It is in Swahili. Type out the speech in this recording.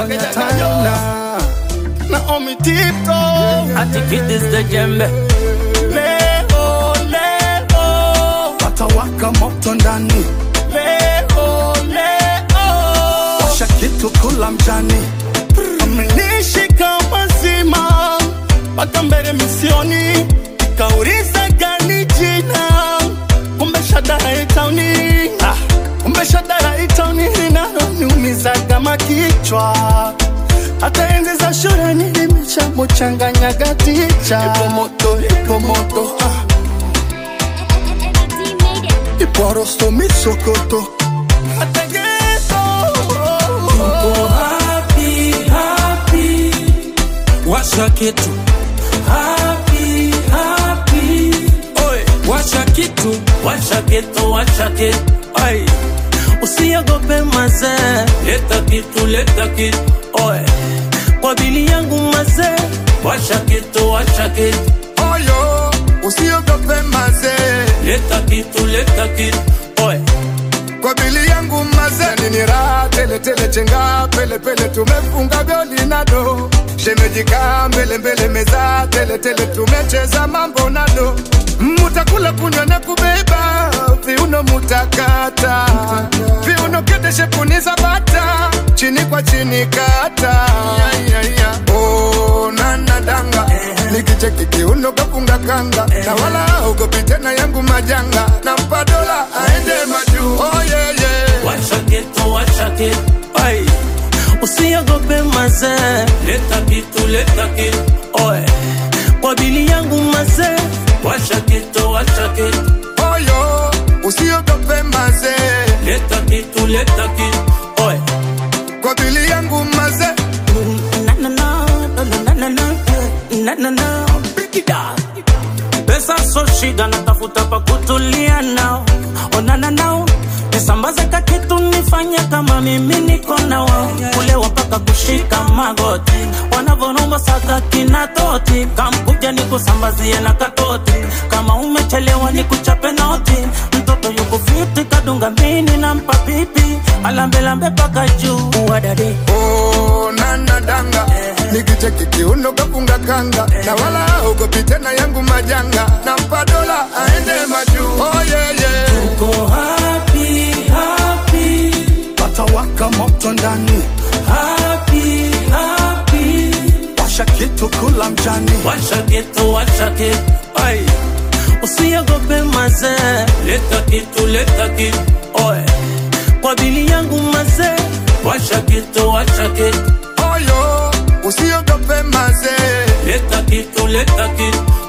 fanya tena Naomi Tito Atikitize jembe leo leo watawaka moto ndani leo leo washa kitu kula mjani amenishika mazima mpaka mbele misioni ikauliza gani jina kumbe shadara itauni ah, kumbe shadara itauni linaloniumiza kama kichwa hata enzi za shule nilimeshamuchanganyaga ticha ipo moto ipo moto ah. Iporosto misokoto Ategeto Uko happy, happy Washa kitu Happy, happy Oi, washa kitu Washa kitu, washa kitu Oi, usiogope mazee Leta kitu, leta kitu Oi, kwa bili yangu mazee Washa kitu, washa kitu Oyo Usiogope mazee Leta kitu, leta kitu Oi, Kwa bili yangu mazee Nini raha tele tele chenga Pele pele tumefunga goli nado Shemeji kaa mbele mbele meza Tele tele tumecheza mambo nado Mutakula kunywa na kubeba Viuno mutakata Viuno kedeshe kuniza bata Chini kwa chini kata Oh nana danga Nikicheki kiuno kafunga kanga Na wala ogopi tena yangu majanga Nampa dola aende majuu Oh yeah yeah washa kitu, washa kitu Oi, usiogope mazee Leta kitu, leta kitu Oi, kwa bili yangu mazee Washa kitu, washa kitu Oyo Usiogope mazee Leta kitu, leta kitu Oi, Kwa bili yangu mazee na na na na na na na na na na Break it down. Pesa so shida, natafuta pa kutulia nao, onana nao nisambaze ka kitu nifanye kama mimi niko na wao, kulewa mpaka kushika magoti, wanavyorumba saka kina toti, kamkuja nikusambazie na katoti, kama umechelewa nikuchape noti, mtoto yuko fiti kadunga mini nampa pipi, alambelambe paka juu wadade Oh nana danga Nikicheki kiuno kafunga kanga Na wala ogopi tena yangu majanga Nampa dola aende majuu Oh yeah yeah Go happy, happy, Watawaka moto ndani happy, happy. Washa kitu kula mjani Washa kitu, washa kitu, ai. Usiogope mazee, leta kitu, leta kitu, oe. Kwa bili yangu mazee, washa kitu, washa kitu, Oyo Usiogope mazee leta kitu, leta kitu,